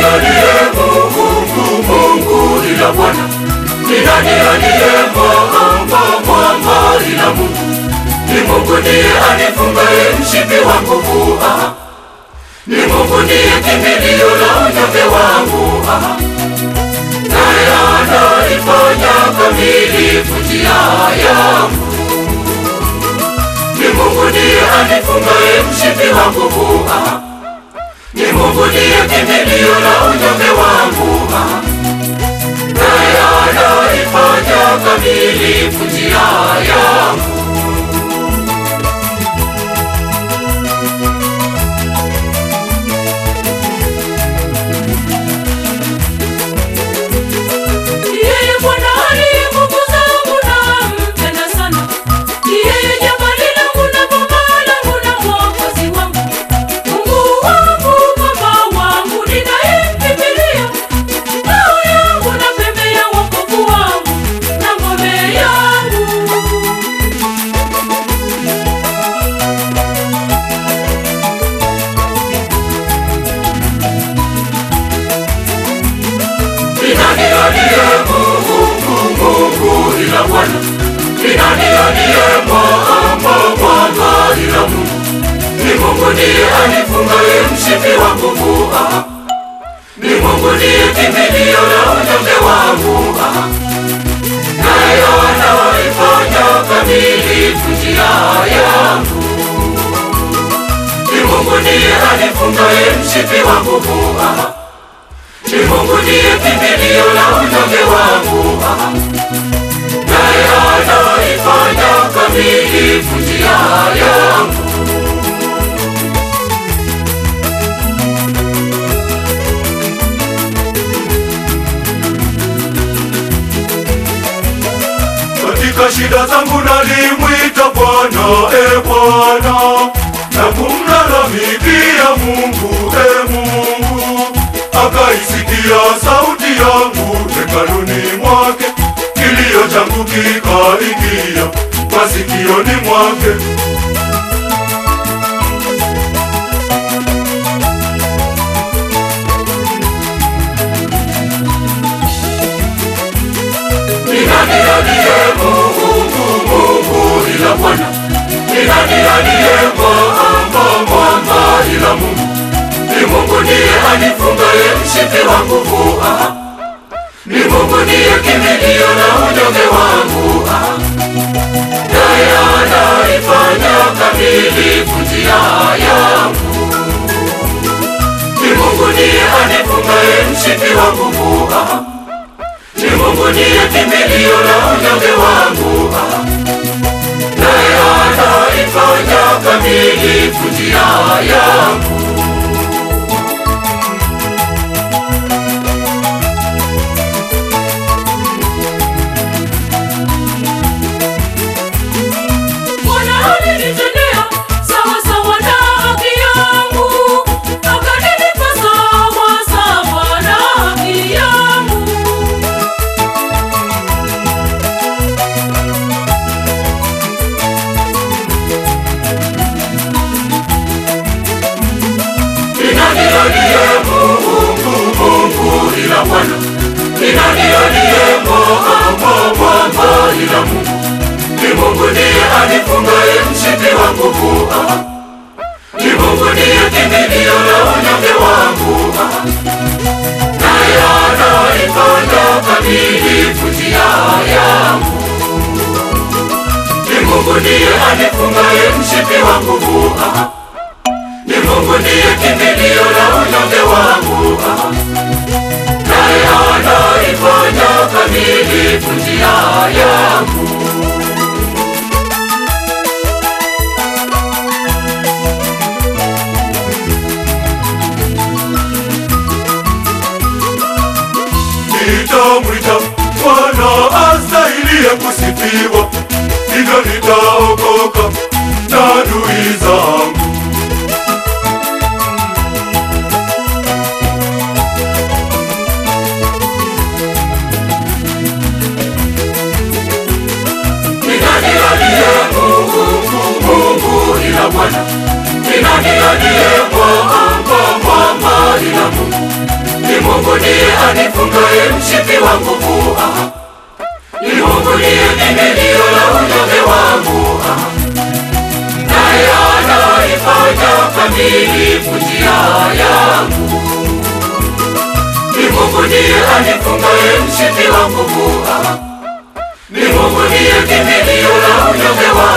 aliye Mungu, Mungu ila Bwana? Ni nani aliye mwamba, mwamba ila Mungu? Ni Mungu ndiye anifungaye mshipi wa nguvu, ah. Ni Mungu ndiye kimbilio la unyonge wangu, ah. Naye anaifanya kamilifu njia yangu. Ni Mungu ndiye anifungaye mshipi wa nguvu, ah. Ni Mungu ndiye kimbilio la unyonge wangu, ah. Naye anaifanya kamilifu njia yangu. Yeye Bwana aliye nguvu zangu nampenda sana. Yeye jabali langu na boma langu na mwokozi wangu. Mungu wangu, Baba wangu, ninayemkimbilia. Ngao yangu na pembe ya wokovu wangu na ngome yangu. Ni nani aliye Mungu, Mungu ila Bwana? Ni nani aliye mwamba, mwamba ila Mungu? Ni Mungu ndiye anifungaye mshipi wa nguvu, ah. Ni Mungu ndiye kimbilio la unyonge wangu, ah. Naye anaifanya kamilifu njia yangu. Ni Mungu ndiye anifungaye mshipi wa nguvu, ah. Ni Mungu ndiye kimbilio la unyonge wangu, ah. naye anaifanya kamilifu njia yangu. Katika shida zangu nalimwita Bwana, e Bwana, na kumlalamikia Mungu, e Mungu, akaisikia sauti yangu hekaluni mwake, kilio changu kikaingia masikioni mwake. Ni nani aliye Mungu, Mungu ila Bwana? Ni nani aliye mwamba, mwamba ila Mungu? Ni Mungu ndiye anifungaye mshipi wa nguvu, ah. Ni Mungu ndiye kimbilio la unyonge wangu, ah. Naye anaifanya kamilifu njia yangu. Ni Mungu ndiye anifungaye mshipi wa nguvu, ah. Ni Mungu ndiye kimbilio la unyonge wangu, ah. Naye anaifanya kamilifu njia yangu. Bwana alinitendea sawa sawa na haki yangu, akanilipa sawa sawa na haki yangu. Ni nani aliye Mungu, Mungu ila Bwana? Ni nani aliye mwamba, mwamba ila Mungu? Ni Mungu ndiye anifungaye mshipi wa nguvu, ah. Ni Mungu ndiye kimbilio la unyonge wangu, ah. Naye anaifanya kamilifu njia yangu. Ni Mungu ndiye anifungaye mshipi wa nguvu, ah. Ni Mungu ndiye kimbilio la unyonge wangu, ah. naye anaifanya kamilifu njia yangu. Nitamwita Bwana astahiliye kusifiwa, hivyo nitaokoka na adui zangu. Ni nani aliye Mungu, Mungu ila Bwana? Ni nani aliye mwamba, mwamba ila Mungu? Ni Ni Mungu ndiye anifungaye mshipi wa nguvu. Ah. Ni Mungu ndiye kimbilio la unyonge wangu. Ah. Naye anaifanya kamilifu njia yangu. Ni Mungu ndiye anifungaye mshipi wa nguvu. Ah. Ni Mungu ndiye kimbilio la unyonge wangu.